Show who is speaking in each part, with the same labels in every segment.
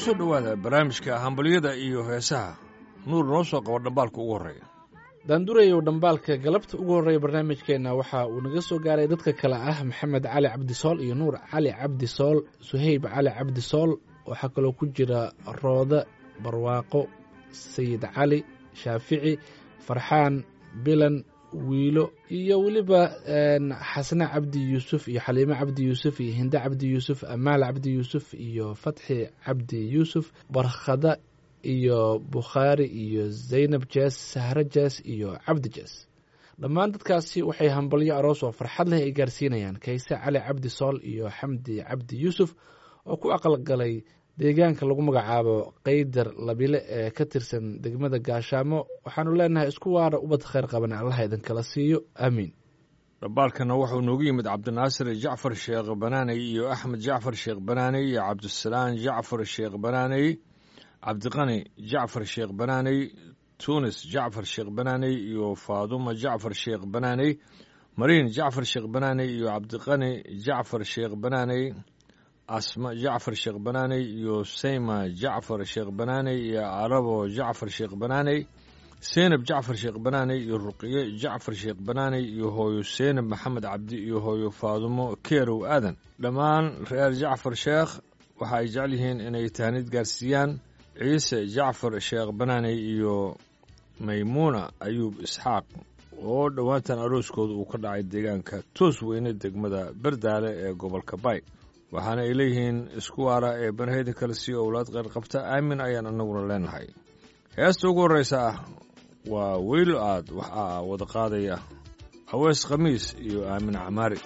Speaker 1: soo dhowaada barnaamijka hambalyada iyo heesaha nuur noo soo qabo dhambaalka ugu horreeya
Speaker 2: daandurayow dhambaalka galabta ugu horreeya barnaamijkeenna waxa uu naga soo gaaray dadka kale ah maxamed cali cabdisool iyo nuur cali cabdisool suhayb cali cabdisool waxaa kaloo ku jira rooda barwaaqo sayid cali shaafici farxaan bilan wiilo iyo weliba xasne cabdi yuusuf iyo xaliime cabdi yuusuf iyo hinde cabdi yuusuf amaal cabdi yuusuf iyo fatxi cabdi yuusuf barkhada iyo bukhaari iyo zaynab jees sahro jees iyo cabdi jees dhammaan dadkaasi waxay hambalyo aroos oo farxad leh ay gaarsiinayaan kayse cali cabdi sool iyo xamdi cabdi yuusuf oo ku aqalgalay deegaanka lagu magacaabo kaydar labile ee ka tirsan degmada gaashaamo waxaanu leenahay isku waara ubad khayr qaban allaha idinkala siiyo aamiin
Speaker 1: dhambaalkana wuxuu noogu yimid cabdinaasir jacfar sheekh banaaney iyo axmed jacfar sheekh banaaney iyo cabdisalaan jacfar sheekh banaaney cabdiqani jacfar sheekh banaaney tunis jacfar sheekh banaaney iyo faaduma jacfar sheekh banaaney mariin jacfar sheekh banaaney iyo cabdiqani jacfar sheekh banaaney asma jacfar sheekh banaaney iyo sayma jacfar sheekh banaaney iyo arabo jacfar sheekh banaaney seynab jacfar sheekh banaaney iyo ruqiye jacfar sheekh banaaney iyo hooyo seynab maxamed cabdi iyo hooyo faadumo keerow aadan dhammaan reer jacfar sheekh waxa ay jecel yihiin inay tahnid gaarsiiyaan ciise jacfar sheekh banaaney iyo maymuuna ayuub isxaaq oo dhowaantan arooskooda uu ka dhacay deegaanka toos weyne degmada berdaale ee gobolka bay waxaana ay leeyihiin isku waara ee barhayda kale sii owlaad qayr qabta aamin ayaan annaguna leenahay heesta ugu horreysa ah waa weylo aad waxaa wada qaadaya awees khamiis iyo aamin camaari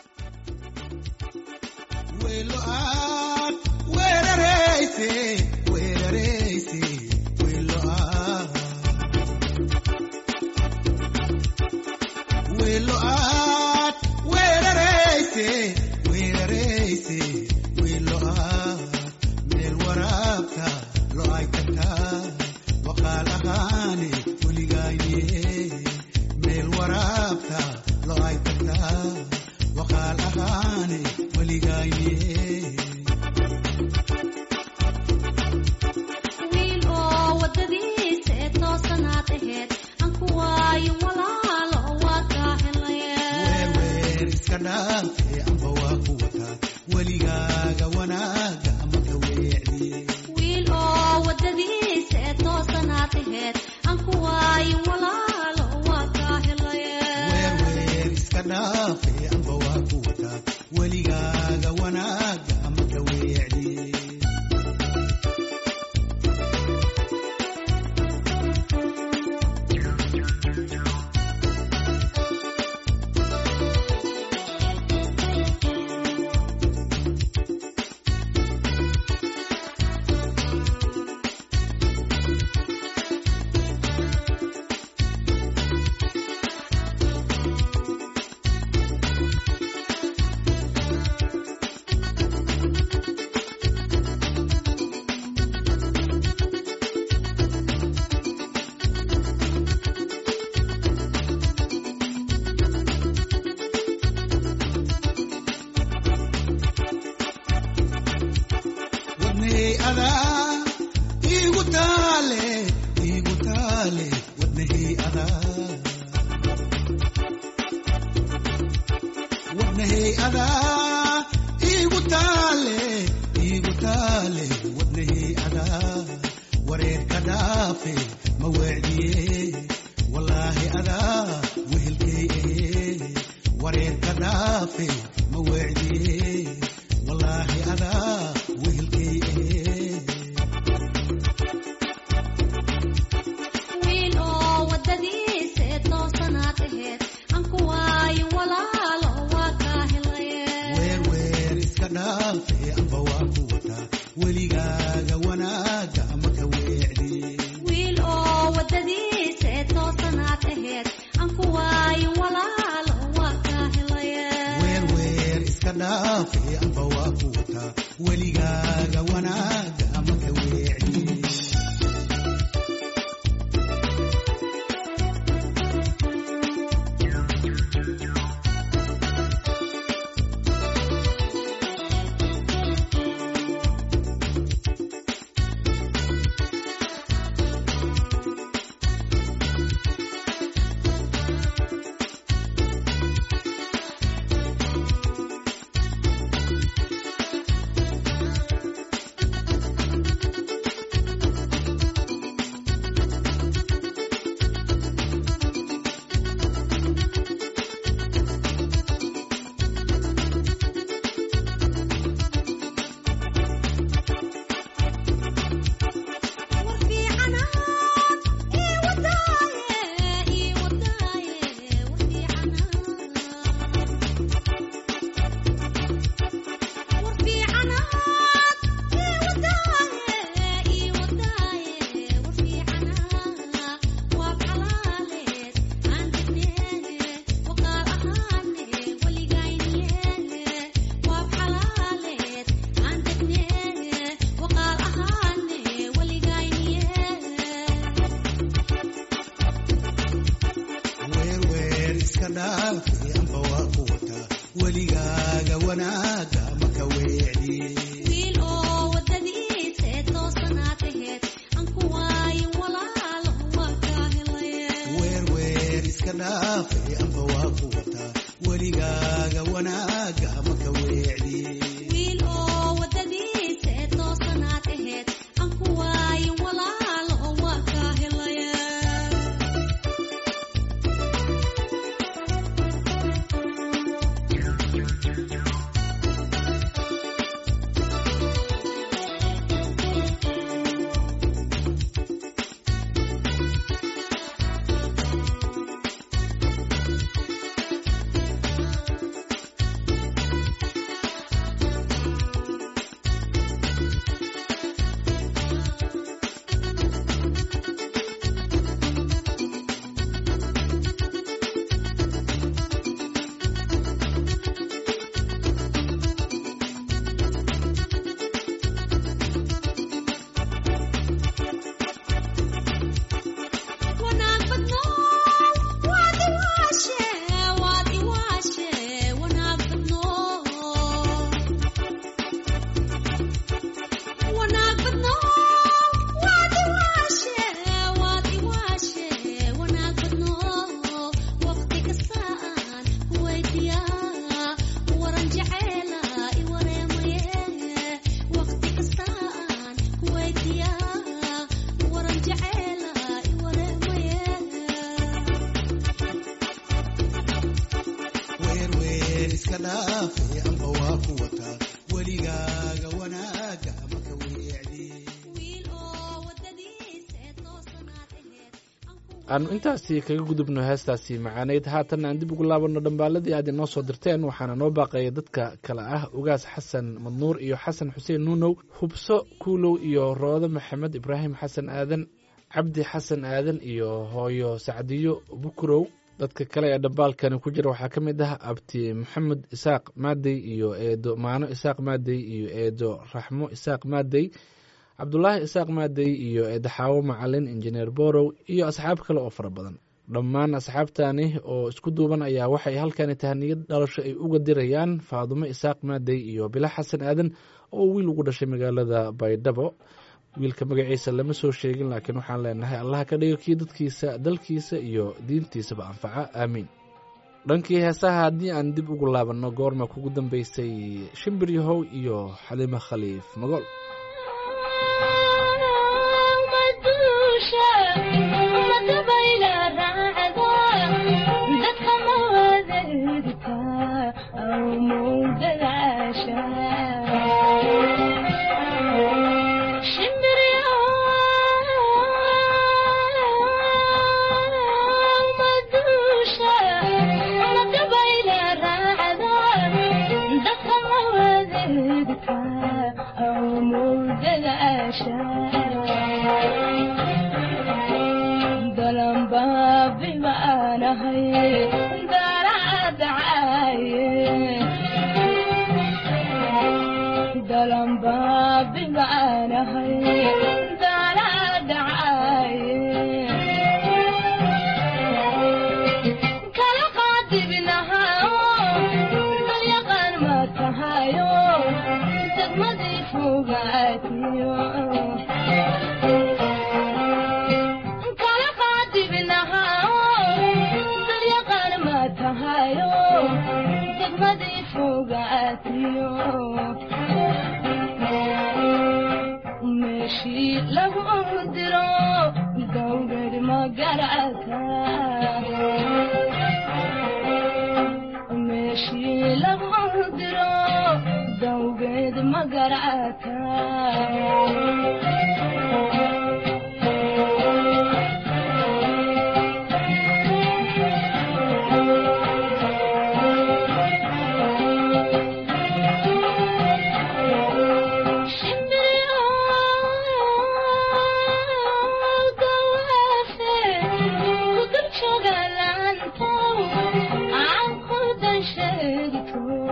Speaker 3: dhaafay amba waa ku wataa weligaaga wanaaga maka weecdi
Speaker 4: wiil oo wadadiisa ee toosanaad aheyd aan ku waayin walaalo oo waa kaa helaya wanaag badno waad iwaashe waad iwaashe wanaag badno wanaag badno waad iwaashe waad iwaashe wanaag badno waqti kastaan kuweydiyaa waran jeceela i wareemaye waqti kastaan kuweydiyaa waran jeceela i wareemaye
Speaker 3: weer weer iska dhaafay amba waa ku wataa weligaaga wanaaga maka weecdi
Speaker 4: wiil oo wadadiisa ee toosanaad aheyd aan ku
Speaker 2: aanu intaasi kaga gudubno heestaasi macaaneyd haatan aan dib ugu laabanno dhambaaladii aad inoo soo dirteen waxaana noo baaqaya dadka kale ah ugaas xasan madnuur iyo xasan xuseen nuunow hubso kuulow iyo roodo maxamed ibraahim xasan aadan cabdi xasan aadan iyo hooyo sacdiyo bukurow dadka kale ee dhambaalkani ku jira waxaa ka mid ah abti maxamed isaaq maadey iyo eedo maano isaaq maadey iyo eedo raxmo isaaq maadey cabdulaahi isaaq maadey iyo eedaxaawo macalin injineer borow iyo asxaab kale oo fara badan dhammaan asxaabtani oo isku duuban ayaa waxay halkani tahaniyad dhalasho ay uga dirayaan faadumo isaaq maadey iyo bila xasan aadan oo wiil ugu dhashay magaalada baydhabo wiilka magaciisa lama soo sheegin laakiin waxaan leenahay allaha ka dhigo kii dadkiisa dalkiisa iyo diintiisaba anfaca aamiin dhankii heesaha haddii aan dib ugu laabanno goorma kugu dambeysay shimbir yahow iyo xalimo khaliif magool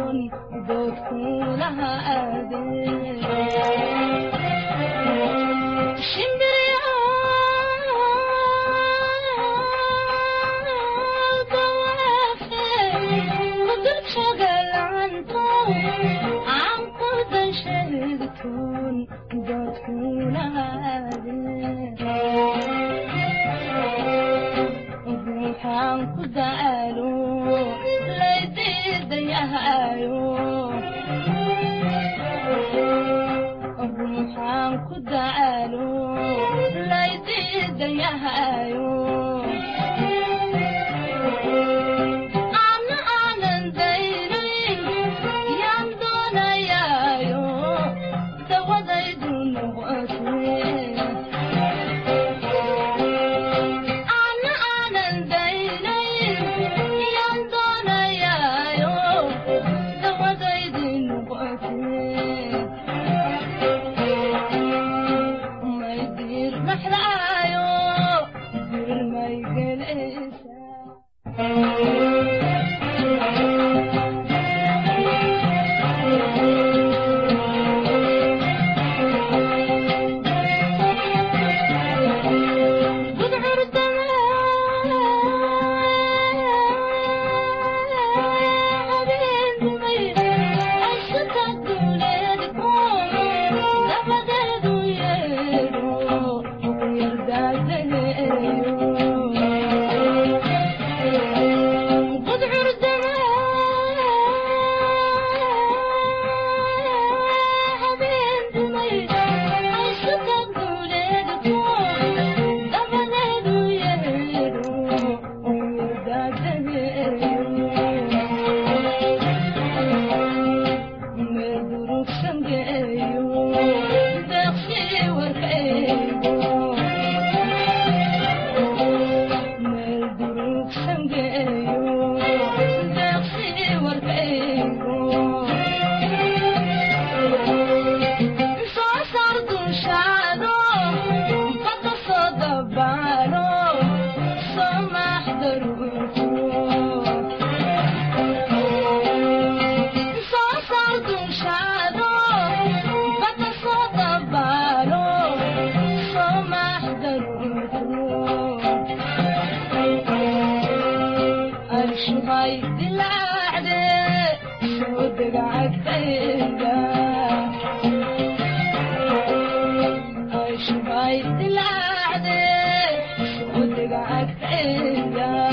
Speaker 5: Thank you. ruuxaan ku daalo laydiidayahayo ruuxaan ku daalo laydiidayahayo ana aanan daynayn yaan doonayaayo dawadaydu noqotee ana aanan daynayn yaan doonayaayo dawadaydi noqotee may diir maxdaayo dir may gelaysaa الشغاي دلعدي صدق عالتيدا الشغاي دلعدي صدق عالتيدا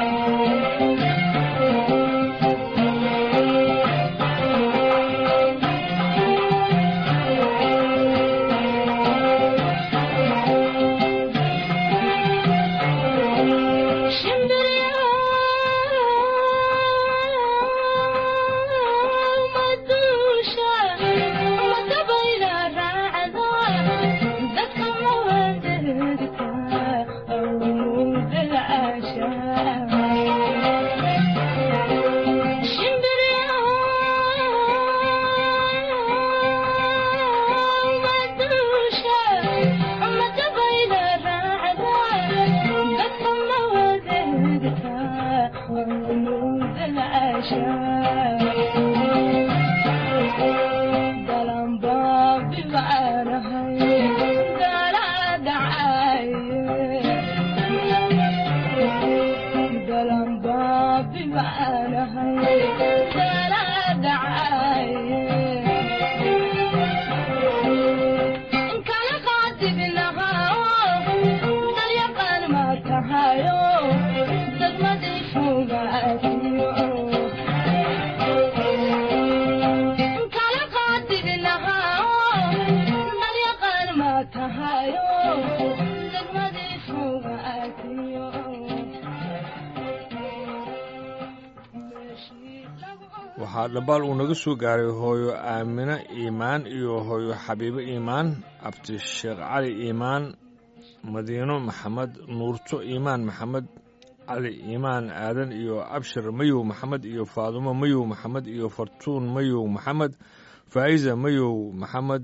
Speaker 1: waxaa dhambaal uu naga soo gaaray hooyo aamino iimaan iyo hooyo xabiibo iimaan abti sheekh cali iimaan madiino maxamed nuurto iimaan maxamed cali iimaan aadan iyo abshir mayow maxamed iyo faadumo mayow maxamed iyo fartuun mayow maxamed faa'iza mayow maxamed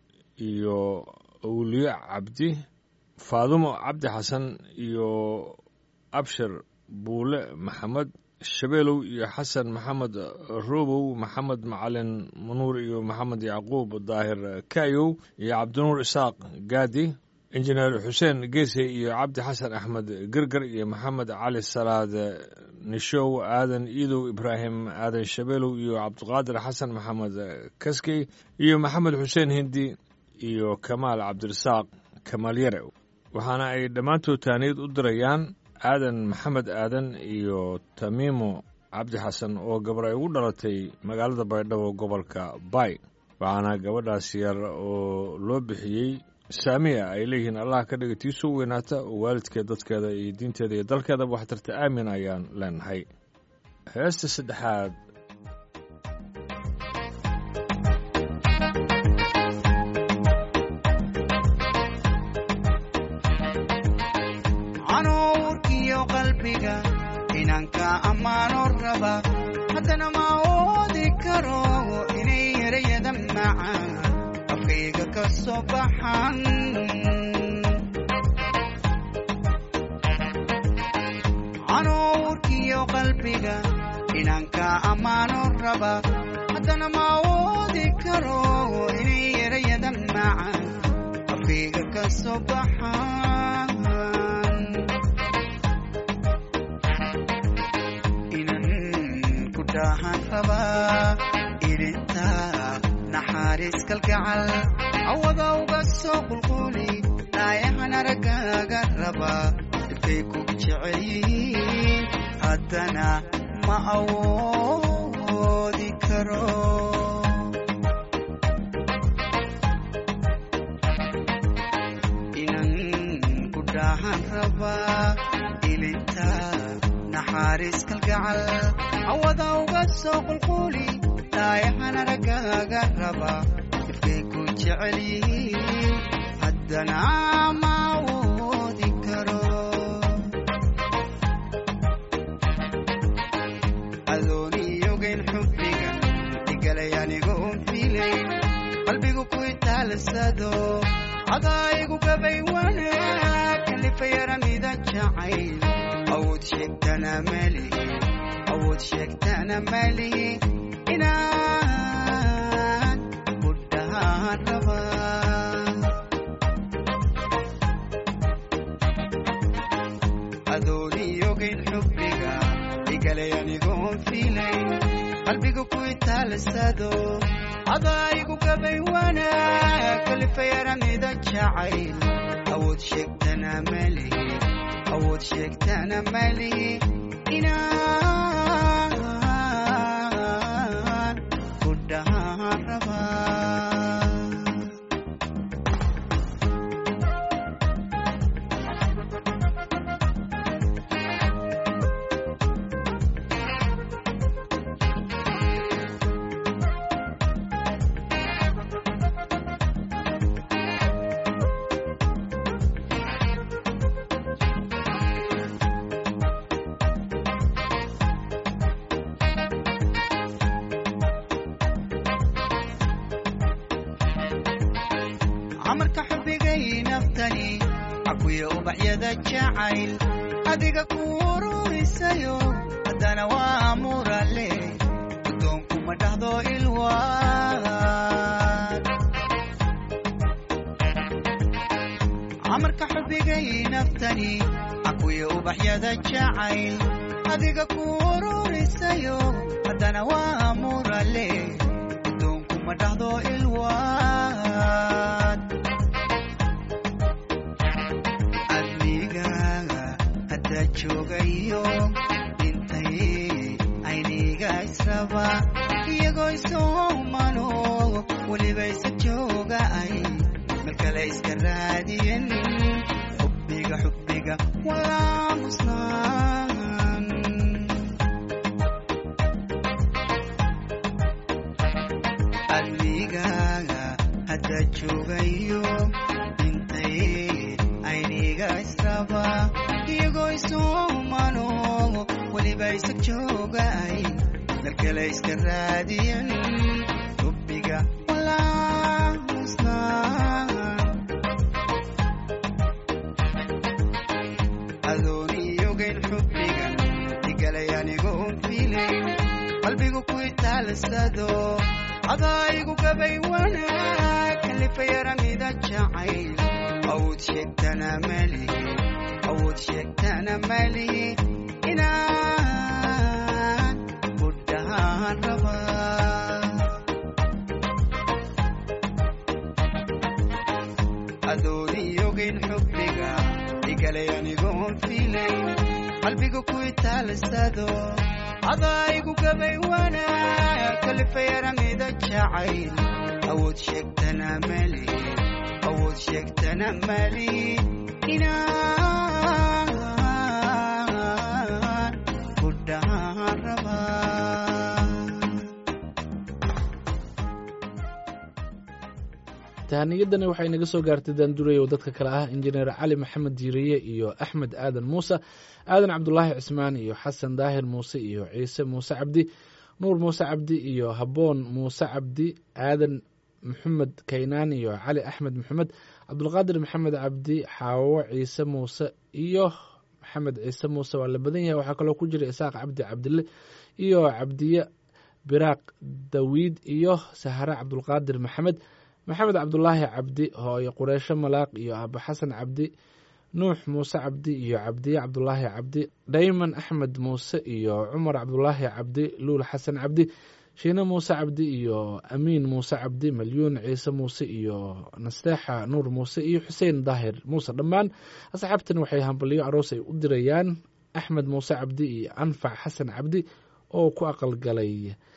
Speaker 1: iyo awliye cabdi faadumo cabdi xasan iyo abshir buule maxamed shabeelow iyo xasan maxamed robow maxamed macalin manuur iyo maxamed yacquub daahir kayow iyo cabdinuur isaaq gaadi injineer xuseen geese iyo cabdi xasan axmed gerger iyo maxamed cali salaad nishow aadan iidow ibraahim aadan shabeelow iyo cabdiqaadir xasan maxamed kaskey iyo maxamed xuseen hindi iyo kamaal cabdirasaaq kamaal yare waxaana ay dhammaantood taaniyad u dirayaan aadan maxamed aadan iyo tamiimo cabdi xasan oo gabar ay ugu dhalatay magaalada baydhabo gobolka bay waxaana gabadhaas yar oo loo bixiyey saamiya ay leeyihiin allah ka dhiga tii soo weynaata oo waalidkeed dadkeeda iyo diinteeda iyo dalkeedaba waxtarta aamin ayaan leenahay heesta saddexaad
Speaker 3: canuurkiyo qalbiga inanka ammaano raba haddana ma oodi karo inay erayada macaan afkayga ka soo baxan canuurkiyo qalbiga inanka ammaano raba haddana ma oodi karo inay erayada macaan afkayga ka soo baxan inan ku dhaahan rabaa ilinta naxariis kalgacal awada uga soo qulquli naayahan araggaaga rabaa dhibkay ku jecel yihiin haddana ma awoodi karo inan ku dhaahan rabaa ilinta naxariis kalgacal awada uga soo qulquli naayahan araggaaga rabaa dhibkay ku jecel yihiin haddana ma awoodi karo adooniyogayn xubbiga igalay anigoon filay qalbigu ku itaalsado adaayigu gabay wanaag kalifayaramida jacayl awood sheegtana malihi awood sheegtana malihi inaan ku dhahaan rabaa adooniyogayn xubbiga igalay anigoon filay qalbiga ku itaalsado adaayigu gabay wanaag kalifayaramida jacayl awood sheegtana malihi awood sheegtana malihi inaan ku dhahaan rabaa camarka xubbigay naftani cakuya ubaxyada jacayl adiga ku ururisayo haddana waa murale guddoonku ma dhahdo ilwaan camarka xubbigay naftani cakuya ubaxyada jacayl adiga ku ururisayo haddana waa murale guddoonku ma dhahdo ilwaan adnigaaga hadda joogayo dhintay ayniga israba iyagoo isoomano weliba isa jooga ay meel kale iska raadiyan xubbiga xubbiga walaa musnaan adnigaaga hadda joogayo dhintay ayniga israba iyagoo isuumano weliba isa jooga ay meel kale iska raadiyan xubbiga walaa musnaan adooniyogayn xubbiga igalay anigoon filay qalbigu ku itaalsado adaayigu gabay wanaag kalifayaramida jacayl awood sheegtana malihi awood sheegtana malihi inaan ku dhahaan rabaa adooniyogayn xubbiga igalay anigoon filay
Speaker 6: qalbiga ku itaalsado adaygu gabay wanaag kalifayramida jacayl awood sheegtana mali awood sheegtana mali inaan ku dhahaan rabaa
Speaker 2: tahaniyadani waxay naga soo gaartay daanduray oo dadka kale ah injineer cali maxamed diiriye iyo axmed aadan muuse aadan cabdulaahi cismaan iyo xasan daahir muuse iyo ciise muuse cabdi nuur muuse cabdi iyo haboon muuse cabdi aadan maxamed kaynaan iyo cali axmed maxamed cabdulqaadir maxamed cabdi xaawo ciise muuse iyo maxamed ciise muuse waa la badan yahay waxaa kaloo ku jira isaaq cabdi cabdille iyo cabdiye biraaq dawiid iyo sahare cabdulqaadir maxamed maxamed cabdulaahi cabdi hooyo qureysho malaaq iyo aaba xasan cabdi nuux muuse cabdi iyo cabdiye cabdulaahi cabdi dhayman axmed muuse iyo cumar cabdulaahi cabdi luul xasan cabdi shiine muuse cabdi iyo amiin muuse cabdi malyuun ciise muuse iyo nasteexa nuur muuse iyo xuseen daahir muuse dhammaan asxaabtan waxay hambaliyo aroos ay u dirayaan axmed muuse cabdi iyo anfac xasan cabdi oo ku aqalgalay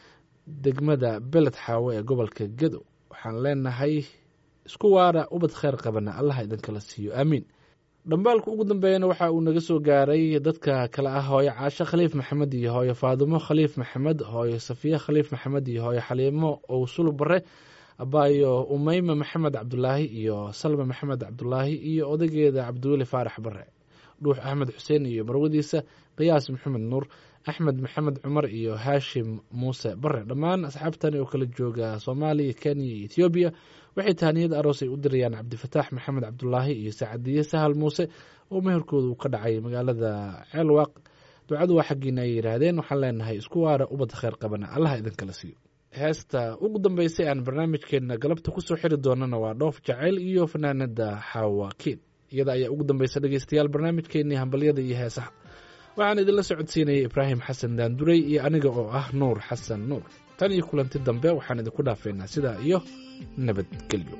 Speaker 2: degmada beled xaawe ee gobolka gedo waxaan leenahay isku waara ubad kheyr qabana allah idinkala siiyo aamiin dhambaalka ugu dambeeyana waxa uu naga soo gaaray dadka kale ah hooyo caasho khaliif maxamed iyo hooyo faadumo khaliif maxamed hooyo safiye khaliif maxamed iyo hooyo xaliimo owsul bare abaayo umeyma maxamed cabdulaahi iyo salma maxamed cabdulaahi iyo odageeda cabdiweli faarax bare dhuux axmed xuseen iyo marwadiisa qiyaas maxamed nuur axmed maxamed cumar iyo haashim muuse bare dhammaan asxaabtani oo kala jooga soomaaliya kenya iyo ethoobiya waxay tahaniyad aroos ay u dirayaan cabdifataax maxamed cabdulaahi iyo saacadiye sahal muuse oo meherkooda uu ka dhacay magaalada ceelwaaq ducadu waa xaggiina ay yidhaahdeen waxaan leenahay isku waara ubad kheyr qabana allah idinkala siiyo heesta ugu dambeysay aan barnaamijkeena galabta kusoo xiri doonana waa dhoof jacayl iyo fanaanada xaawakiin iyada ayaa ugu dambeysa dhegeystayaal barnaamijkeenii hambalyada iyo heesaha waxaan idinla socodsiinayay ibraahim xasan daanduray iyo aniga oo ah nuur xasan nuur tan iyo kulanti dambe waxaan idinku dhaafeynaa sidaa iyo nabadgelyo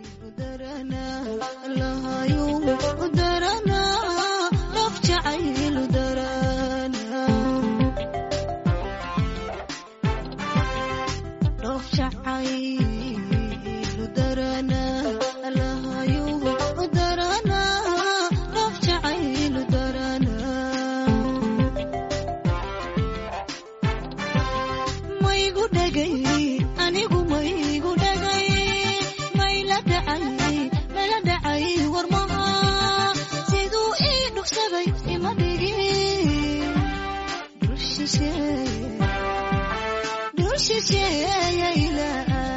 Speaker 4: maygu dhagay anigu maygu dhagay mayla dhacay mala dhacay warmaha siduu ii dhugsaday ima dhigin dhul shisheeye dhul shisheeyayla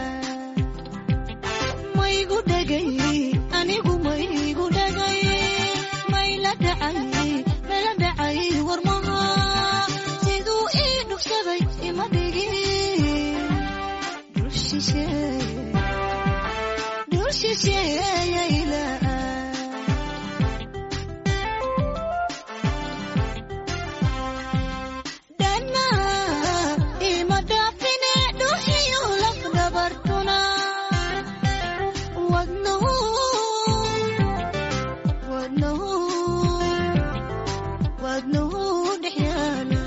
Speaker 4: maygu dhagay anigu maygu dhagay mayla dhacay mala dhacay warmaha siduu ii dhugsaday ima dhigin dhul shisheeye dhul shisheeyayla dhanna ima dhaafine dhuxiyo lafdhabartuna wadnahu wadnahu wadnahu dhex yaala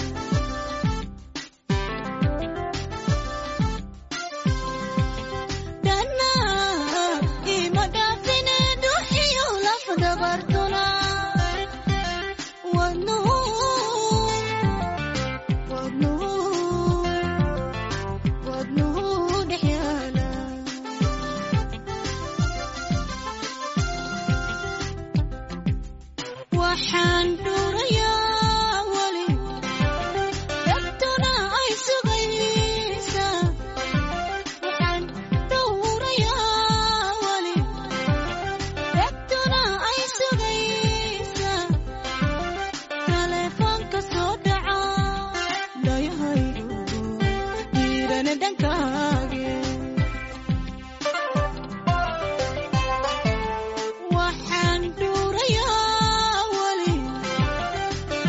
Speaker 4: dhanna ima dhaafine dhuxiyo lafdhabartuna wadnahu wadnahu wadnahu dhex yaala waxaan dhuurayaa weli dhabtuna ay sugaysaa waxaan dhowrayaa weli dhabtuna ay sugaysaa taleefoonka soo dhaca dhayahaygu dhiirana dhankaage waxaan dhuurayaa weli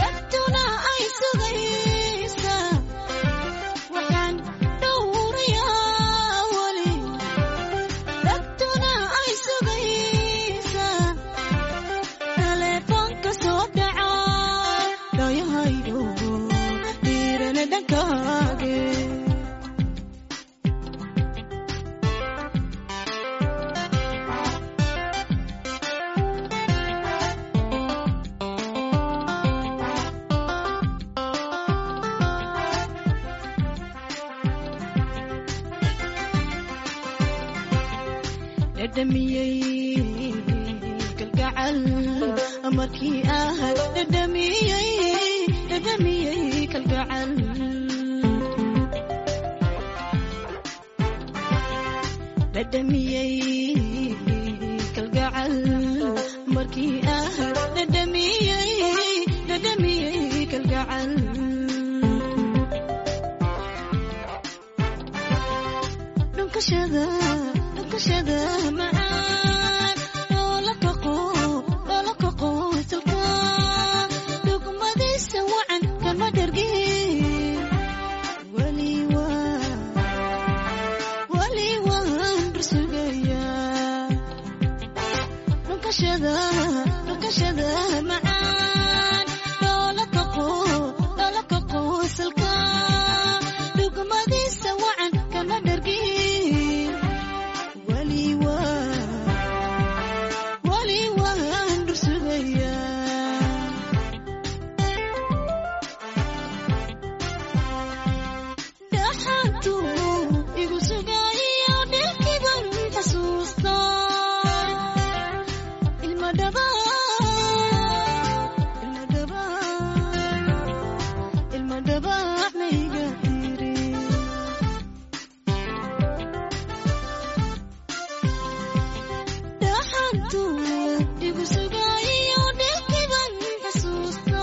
Speaker 7: dhadhamiyey kalgacal markii aad dhadhamiyey dhadhamiyey kalgacal dhadhamiyey kalgacal markii aad dhadhamiyey dhadhamiyey kalgacal dhunkashada dhunkashada macaan oo la kaqo oo la kaqo salka dhugmadiisa wacan kama dhargin weli waa weli waan dursugayaa dhunkashada dhunkashada macaan oo la kaqo oo la kaqo salka dhugmadiisa wacan kama dhargin weli waa weli waan dursugayaa dhaxantu igu sugayo dhilkiban xasuusta ilma dhaba ilma dhaba ilma dhaba mayga tiri dhaxantu igu sugayo dhilkiban xasuusta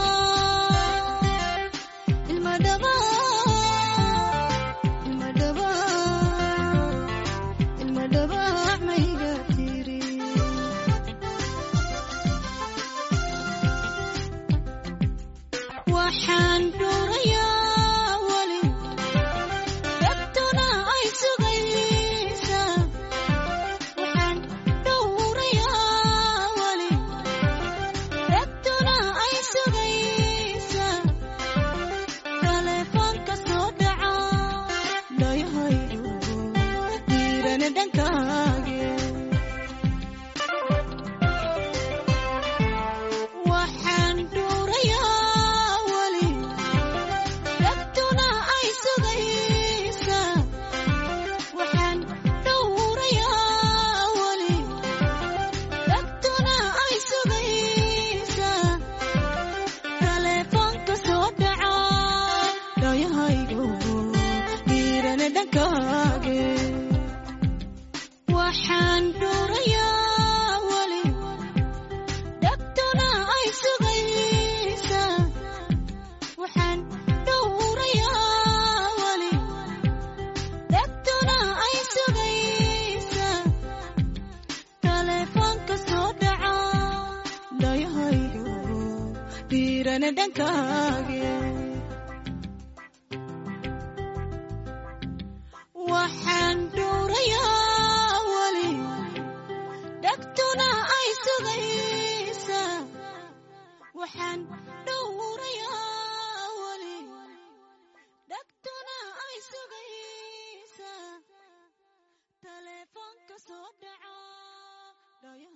Speaker 7: ilma dhaba ilma dhaba ilma dhaba mayga tiri waxaan dhuurayaa weli dadtuna ay sugaysaa waxaan dhowrayaa weli dadtuna ay sugaysaa telefoonka soo dhaca dhayahaydu diirana dhankaage waxaan dhuurayaa weli dadtuna ay sugaysaa waxaan dhowrayaa weli dadtuna ay sugaysaa telefoonka soo dhaca dhayahaygu diirana dhankaage waxaan dhuurayaa weli dadtuna ay sugaysaa waxaan dhowrayaa weli dadtuna ay sugaysaa telefoonka soo dhaca dhayahaygu diirana dhankaage waxaan dhuurayaa weli dhagtuna ay sugaysaa waxaan dhowrayaa weli dhagtuna ay sugaysaa telefoonka soo dhaca